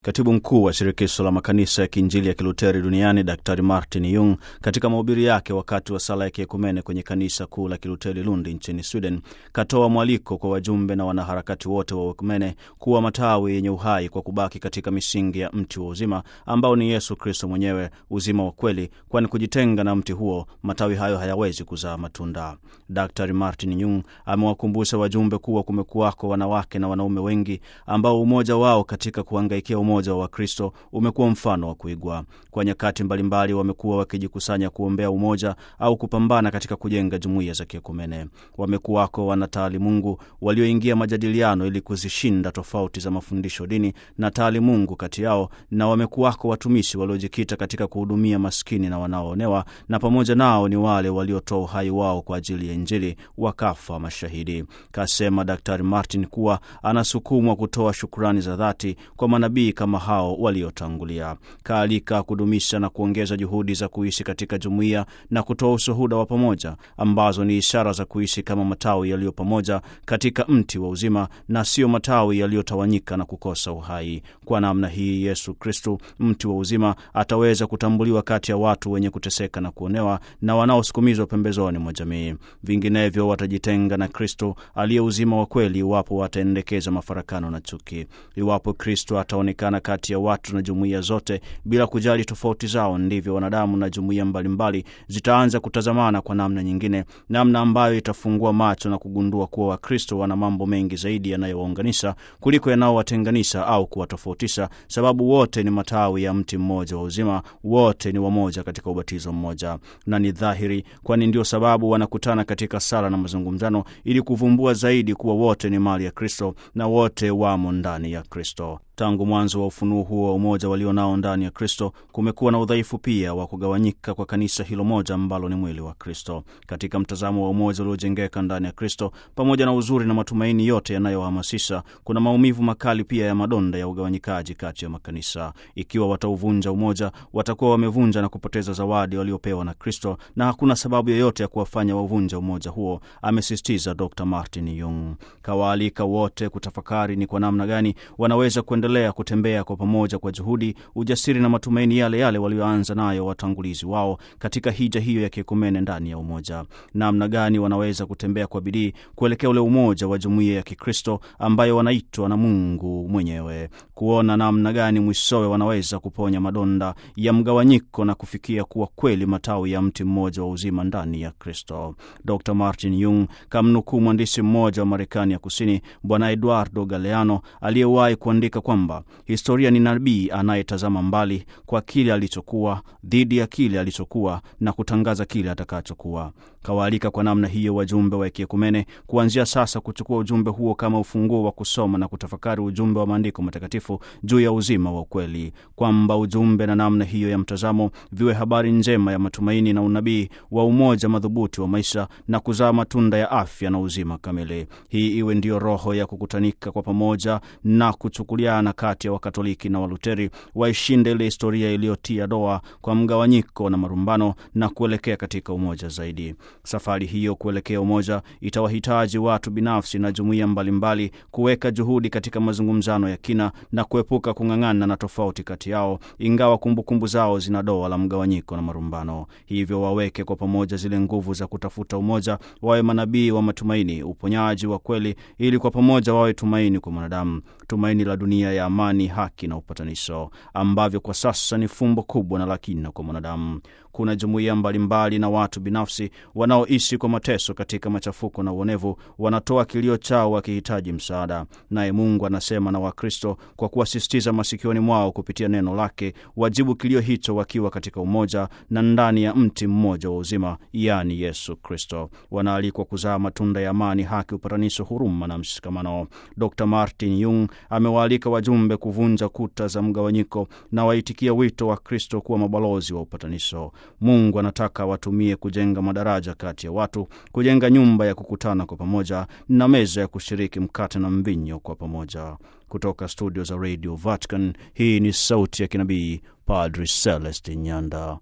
Katibu mkuu wa shirikisho la makanisa ya kiinjili ya kiluteri duniani Daktari Martin Jung katika mahubiri yake wakati wa sala ya kiekumene kwenye kanisa kuu la kiluteri Lundi nchini Sweden katoa mwaliko kwa wajumbe na wanaharakati wote wa ekumene kuwa matawi yenye uhai kwa kubaki katika misingi ya mti wa uzima ambao ni Yesu Kristo mwenyewe, uzima wa kweli, kwani kujitenga na mti huo matawi hayo hayawezi kuzaa matunda. Daktari Martin Jung amewakumbusha wajumbe kuwa kumekuwako wanawake na wanaume wengi ambao umoja wao katika kuhangaikia umoja wa Wakristo umekuwa mfano wa kuigwa. Kwa nyakati mbalimbali wamekuwa wakijikusanya kuombea umoja au kupambana katika kujenga jumuiya za kiekumene. Wamekuwako wanataalimungu walioingia majadiliano ili kuzishinda tofauti za mafundisho dini na taalimungu kati yao, na wamekuwako watumishi waliojikita katika kuhudumia maskini na wanaoonewa, na pamoja nao ni wale waliotoa uhai wao kwa ajili ya Injili wakafa mashahidi. Kasema Daktari Martin kuwa anasukumwa kutoa shukurani za dhati kwa manabii kama hao waliotangulia. Kaalika kudumisha na kuongeza juhudi za kuishi katika jumuiya na kutoa ushuhuda wa pamoja ambazo ni ishara za kuishi kama matawi yaliyo pamoja katika mti wa uzima na sio matawi yaliyotawanyika na kukosa uhai. Kwa namna hii, Yesu Kristu, mti wa uzima, ataweza kutambuliwa kati ya watu wenye kuteseka na kuonewa na wanaosukumizwa pembezoni mwa jamii. Vinginevyo watajitenga na Kristo aliye uzima wa kweli, iwapo wataendekeza mafarakano na chuki. Iwapo Kristo ataonekana kati ya watu na jumuiya zote bila kujali tofauti zao, ndivyo wanadamu na jumuiya mbalimbali zitaanza kutazamana kwa namna nyingine, namna ambayo itafungua macho na kugundua kuwa Wakristo wana mambo mengi zaidi yanayowaunganisha kuliko yanayowatenganisha au kuwatofautisha, sababu wote ni matawi ya mti mmoja wa uzima, wote ni wamoja katika ubatizo mmoja. Na ni dhahiri, kwani ndio sababu wanakutana katika sala na mazungumzano, ili kuvumbua zaidi kuwa wote ni mali ya Kristo na wote wamo ndani ya Kristo. Tangu mwanzo wa ufunuo huo wa umoja walio nao ndani ya Kristo, kumekuwa na udhaifu pia wa kugawanyika kwa kanisa hilo moja ambalo ni mwili wa Kristo. Katika mtazamo wa umoja uliojengeka ndani ya Kristo, pamoja na uzuri na matumaini yote yanayohamasisha, kuna maumivu makali pia ya madonda ya ugawanyikaji kati ya makanisa. Ikiwa watauvunja umoja, watakuwa wamevunja na kupoteza zawadi waliopewa na Kristo, na hakuna sababu yoyote ya kuwafanya wavunja umoja huo, amesisitiza Dr Martin Jung. Kawaalika wote kutafakari ni kwa namna gani wanaweza kuendelea kutembea kwa pamoja kwa juhudi, ujasiri na matumaini yale yale walioanza nayo watangulizi wao katika hija hiyo ya kiekumene ndani ya umoja. Namna gani wanaweza kutembea kwa bidii kuelekea ule umoja wa jumuiya ya Kikristo ambayo wanaitwa na Mungu mwenyewe, kuona namna gani mwishowe wanaweza kuponya madonda ya mgawanyiko na kufikia kuwa kweli matawi ya mti mmoja wa uzima ndani ya Kristo. Dr Martin Jung kamnukuu mwandishi mmoja wa Marekani ya Kusini, Bwana Eduardo Galeano aliyewahi kuandika kwamba historia ni nabii anayetazama mbali kwa kile alichokuwa dhidi ya kile alichokuwa na kutangaza kile atakachokuwa. Kawaalika kwa namna hiyo wajumbe wa kiekumene kuanzia sasa kuchukua ujumbe huo kama ufunguo wa kusoma na kutafakari ujumbe wa maandiko matakatifu juu ya uzima wa ukweli, kwamba ujumbe na namna hiyo ya mtazamo viwe habari njema ya matumaini na unabii wa umoja madhubuti wa maisha na kuzaa matunda ya afya na uzima kamili. Hii iwe ndiyo roho ya kukutanika kwa pamoja na kuchukuliana kati ya Wakatoliki na Waluteri, waishinde ile historia iliyotia doa kwa mgawanyiko na marumbano na kuelekea katika umoja zaidi. Safari hiyo kuelekea umoja itawahitaji watu binafsi na jumuiya mbalimbali kuweka juhudi katika mazungumzano ya kina na kuepuka kung'ang'ana na tofauti kati yao, ingawa kumbukumbu zao zina doa la mgawanyiko na marumbano. Hivyo waweke kwa pamoja zile nguvu za kutafuta umoja, wawe manabii wa matumaini, uponyaji wa kweli, ili kwa pamoja wawe tumaini kwa mwanadamu, tumaini la dunia ya amani, haki na upatanisho, ambavyo kwa sasa ni fumbo kubwa na la kina kwa mwanadamu. Kuna jumuiya mbalimbali na watu binafsi wanaoishi kwa mateso katika machafuko na uonevu, wanatoa kilio chao wakihitaji msaada. Naye Mungu anasema na Wakristo kwa kuwasisitiza masikioni mwao kupitia neno lake, wajibu kilio hicho wakiwa katika umoja na ndani ya mti mmoja wa uzima, yaani Yesu Kristo. Wanaalikwa kuzaa matunda ya amani, haki, upatanisho, huruma na mshikamano. Dr Martin Jung amewaalika wajumbe kuvunja kuta za mgawanyiko na waitikia wito wa Kristo kuwa mabalozi wa upatanisho. Mungu anataka watumie kujenga madaraja kati ya watu, kujenga nyumba ya kukutana kwa pamoja na meza ya kushiriki mkate na mvinyo kwa pamoja. Kutoka studio za Radio Vatican, hii ni sauti ya kinabii Padri Celestin Nyanda.